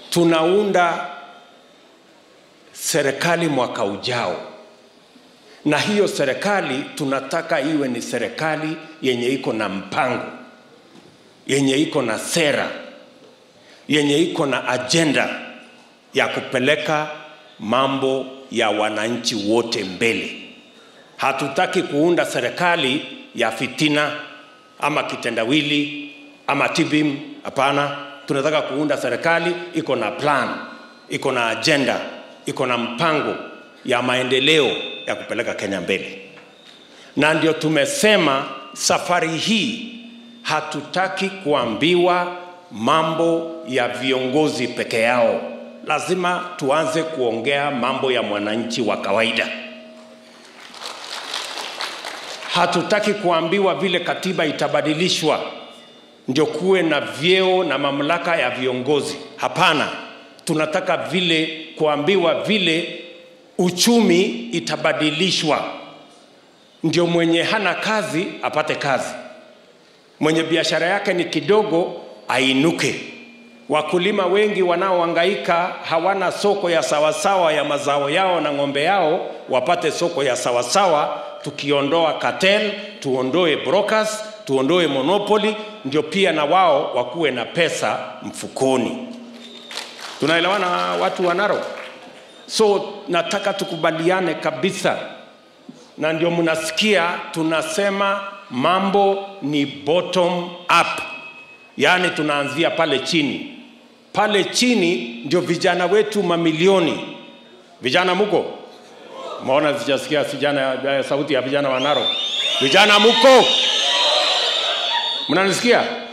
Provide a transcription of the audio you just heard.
tunaunda serikali mwaka ujao, na hiyo serikali tunataka iwe ni serikali yenye iko na mpango, yenye iko na sera, yenye iko na ajenda ya kupeleka mambo ya wananchi wote mbele. Hatutaki kuunda serikali ya fitina ama kitendawili ama tibim. Hapana, tunataka kuunda serikali iko na plan, iko na ajenda, iko na mpango ya maendeleo ya kupeleka Kenya mbele, na ndio tumesema safari hii hatutaki kuambiwa mambo ya viongozi peke yao. Lazima tuanze kuongea mambo ya mwananchi wa kawaida. Hatutaki kuambiwa vile katiba itabadilishwa ndio kuwe na vyeo na mamlaka ya viongozi. Hapana, tunataka vile kuambiwa vile uchumi itabadilishwa, ndio mwenye hana kazi apate kazi, mwenye biashara yake ni kidogo ainuke. Wakulima wengi wanaohangaika hawana soko ya sawasawa ya mazao yao na ng'ombe yao wapate soko ya sawasawa, tukiondoa cartel, tuondoe brokers, tuondoe monopoly, ndio pia na wao wakuwe na pesa mfukoni. Tunaelewana watu wa Narok? So nataka tukubaliane kabisa, na ndio mnasikia tunasema mambo ni bottom up, yaani tunaanzia pale chini. Pale chini ndio vijana wetu mamilioni. Vijana muko? Maona sijasikia vijana, sauti ya vijana wa Narok. Vijana muko? Mnanisikia?